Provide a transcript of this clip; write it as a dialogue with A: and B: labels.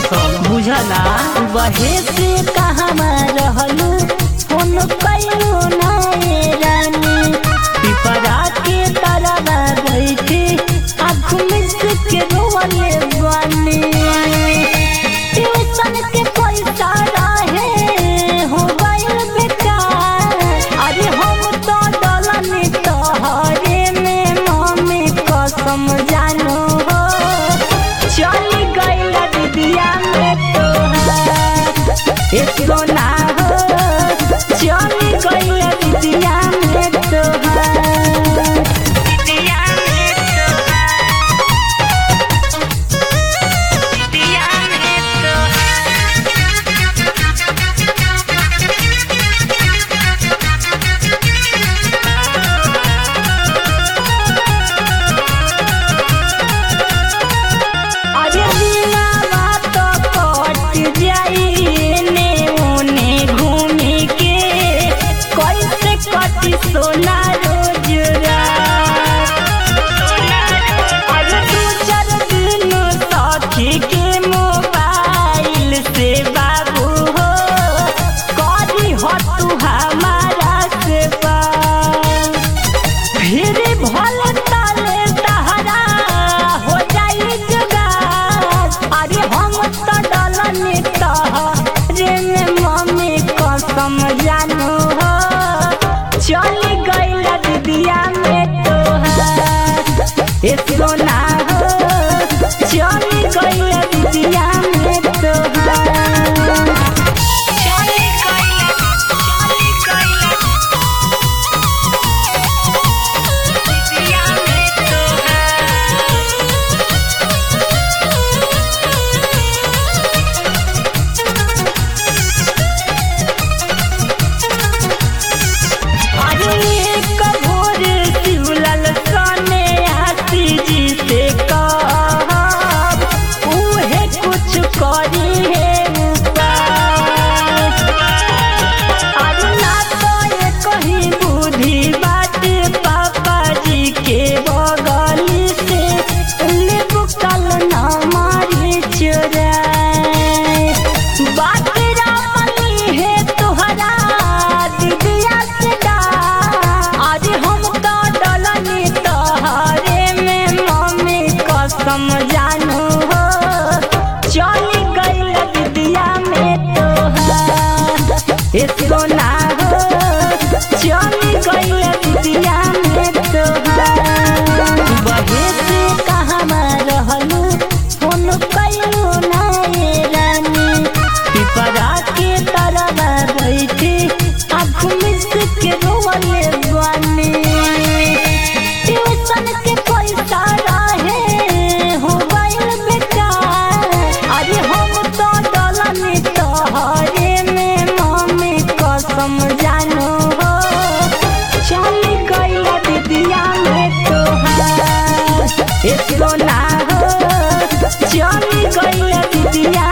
A: कसम बुझला
B: बहे से कहवा रहलू फोन कैलू नाए रानी पिपरा के तरवा बैठे आँख में से के रोवले बानी ट्यूशन के पैसा रहे हो गइल बेकार अरे हम तो डलनी तोहरे में मम्मी कसम जानू हो चली गइल दीदिया में तोहार इसको ना हो चली गइल दीदिया में तोहार दीदिया में तोहार दीदिया में अरे बिना बात कट जाई ने ओने घूमी के कैसे कटी सोना रोज रात अरे दू चार दिन सखी के मोबाइल से बाबू हो करी हो तू हमारा से बात फिर भल ताले तहरा हो जाई जुगाड़ अरे हम तो डलनी तहरे में मम्मी कसम जानू हो चली गइल दीदिया में तोहार इसको ना हो चली गइल दीदिया में तोहार चली गइल चली गइल दीदिया में तोहार अरे एक भोर शिवलाल सने आसी जी से कहब उहे कुछ करी है उपाय अरे ना तो ये कहीं बुद्धि बात पापा जी के बगली से लेबू कल ना मारी चुराए बात रामनी है तुहरा दीदिया से डार आज हम तो डलनी तोहरे में मम्मी कसम जानू हो चली गइल दीदिया में तोहार इसको ना हो चली गइल दीदिया में तोहार बहे से कहवा रहलू फोन कैलू नाए रानी पिपरा के तरवा बैठे आँख में से के रोवले बानी ट्यूशन के पैसा रहे हो गइल बेकार अरे हम तो डलनी तोहरे में मम्मी कसम जानू हो चली गइल दीदिया में तोहार इसको ना हो चली गइल दीदिया